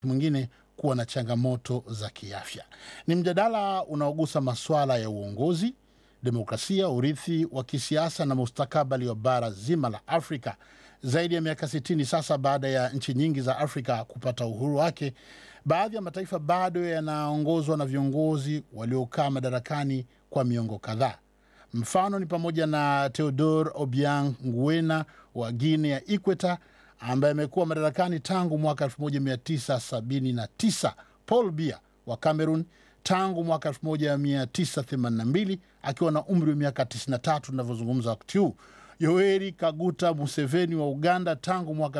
mwingine kuwa na changamoto za kiafya. Ni mjadala unaogusa masuala ya uongozi, demokrasia, urithi wa kisiasa na mustakabali wa bara zima la Afrika. Zaidi ya miaka 60 sasa baada ya nchi nyingi za Afrika kupata uhuru wake, baadhi ya mataifa bado yanaongozwa na viongozi waliokaa madarakani kwa miongo kadhaa. Mfano ni pamoja na Theodore Obiang Nguema wa Guinea ya Ikweta ambaye amekuwa madarakani tangu mwaka 1979, Paul Biya wa Cameroon tangu mwaka 1982 akiwa na umri wa miaka 93 tunavyozungumza wakati huu. Yoweri Kaguta Museveni wa Uganda tangu mwaka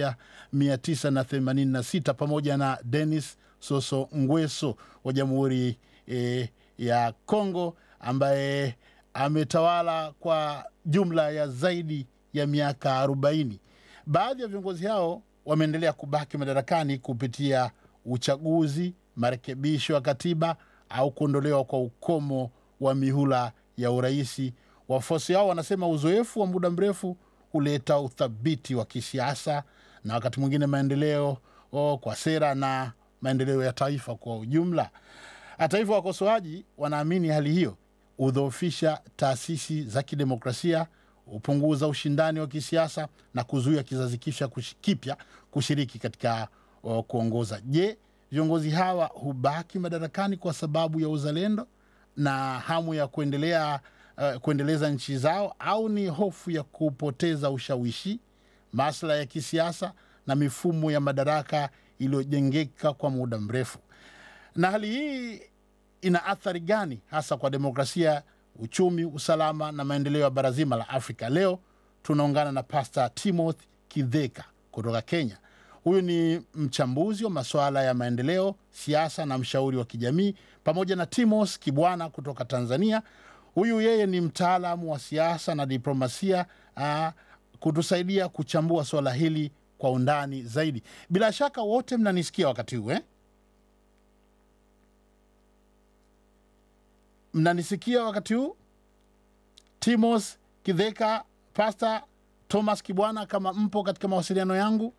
1986 pamoja na Denis Sassou Nguesso wa Jamhuri eh, ya Congo ambaye ametawala kwa jumla ya zaidi ya miaka 40. Baadhi ya viongozi hao wameendelea kubaki madarakani kupitia uchaguzi, marekebisho ya katiba au kuondolewa kwa ukomo wa mihula ya uraisi. Wafuasi hao wanasema uzoefu wa muda mrefu huleta uthabiti wa kisiasa na wakati mwingine maendeleo oh, kwa sera na maendeleo ya taifa kwa ujumla. Hata hivyo, wakosoaji wanaamini hali hiyo hudhoofisha taasisi za kidemokrasia, hupunguza ushindani wa kisiasa na kuzuia kizazi kisha kush- kipya kushiriki katika uh, kuongoza. Je, viongozi hawa hubaki madarakani kwa sababu ya uzalendo na hamu ya kuendelea uh, kuendeleza nchi zao au ni hofu ya kupoteza ushawishi, maslahi ya kisiasa na mifumo ya madaraka iliyojengeka kwa muda mrefu? Na hali hii ina athari gani hasa kwa demokrasia, uchumi, usalama na maendeleo ya bara zima la Afrika? Leo tunaungana na Pastor Timothy Kidheka kutoka Kenya. Huyu ni mchambuzi wa masuala ya maendeleo, siasa na mshauri wa kijamii, pamoja na Timos Kibwana kutoka Tanzania. Huyu yeye ni mtaalamu wa siasa na diplomasia aa, kutusaidia kuchambua suala hili kwa undani zaidi. Bila shaka wote mnanisikia wakati huu eh? mnanisikia wakati huu timos kidheka pasta thomas kibwana kama mpo katika mawasiliano yangu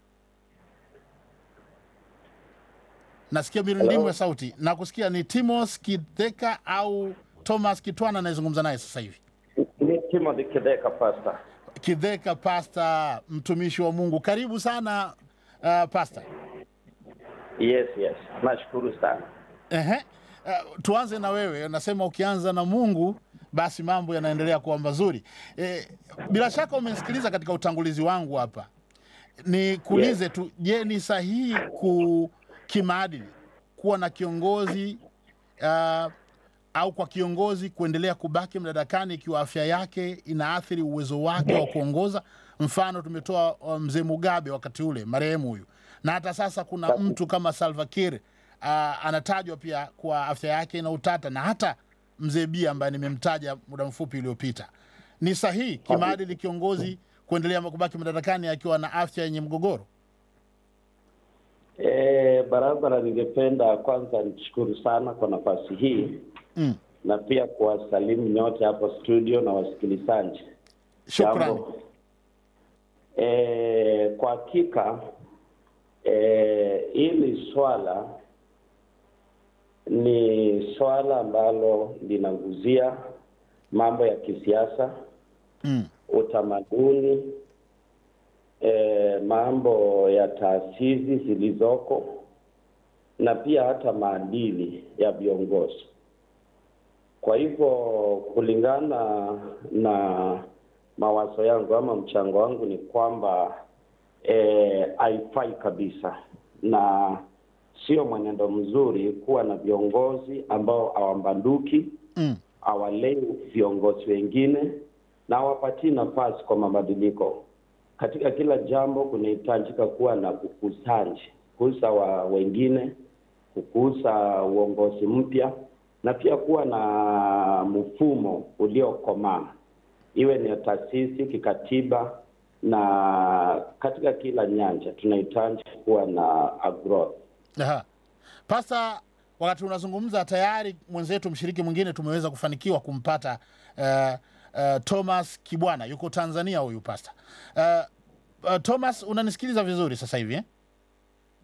nasikia mirundimu Hello. ya sauti na kusikia ni timos kidheka au thomas kitwana anayezungumza naye sasa hivi Ni Timothy Kideka Pastor. kidheka pasta mtumishi wa mungu karibu sana uh, pasta Yes, yes. Nashukuru sana. Ehe. Uh, tuanze na wewe, nasema ukianza na Mungu basi mambo yanaendelea kuwa mazuri. Eh, bila shaka umesikiliza katika utangulizi wangu hapa, nikuulize tu, je, ni sahihi ku kimaadili kuwa na kiongozi uh, au kwa kiongozi kuendelea kubaki madarakani ikiwa afya yake inaathiri uwezo wake wa kuongoza? Mfano tumetoa uh, mzee Mugabe wakati ule marehemu huyu, na hata sasa kuna mtu kama Salva Kiir uh, anatajwa pia kwa afya yake ina utata, na hata mzee Bia ambaye nimemtaja muda mfupi uliopita. Ni sahihi kimaadili kiongozi kuendelea kubaki madarakani akiwa na afya yenye mgogoro? E, barabara, ningependa kwanza nishukuru sana kwa nafasi hii Mm. na pia kuwasalimu nyote hapo studio na wasikilizaji. Shukrani. Jambo. E, kwa hakika e, hili swala ni swala ambalo linaguzia mambo ya kisiasa Mm. utamaduni e, mambo ya taasisi zilizoko na pia hata maadili ya viongozi. Kwa hivyo kulingana na mawazo yangu ama mchango wangu ni kwamba eh, haifai kabisa na sio mwenendo mzuri kuwa na viongozi ambao hawambanduki Mm. hawalei viongozi wengine na hawapatii nafasi kwa mabadiliko. Katika kila jambo kunahitajika kuwa na ukuzaji, kukuza wa wengine, kukuza uongozi mpya na pia kuwa na mfumo uliokomaa, iwe ni taasisi kikatiba na katika kila nyanja tunahitaji kuwa na a growth. Aha. Pasta, wakati unazungumza tayari mwenzetu mshiriki mwingine tumeweza kufanikiwa kumpata uh, uh, Thomas Kibwana yuko Tanzania huyu pasta. Uh, uh, Thomas unanisikiliza vizuri sasa hivi eh?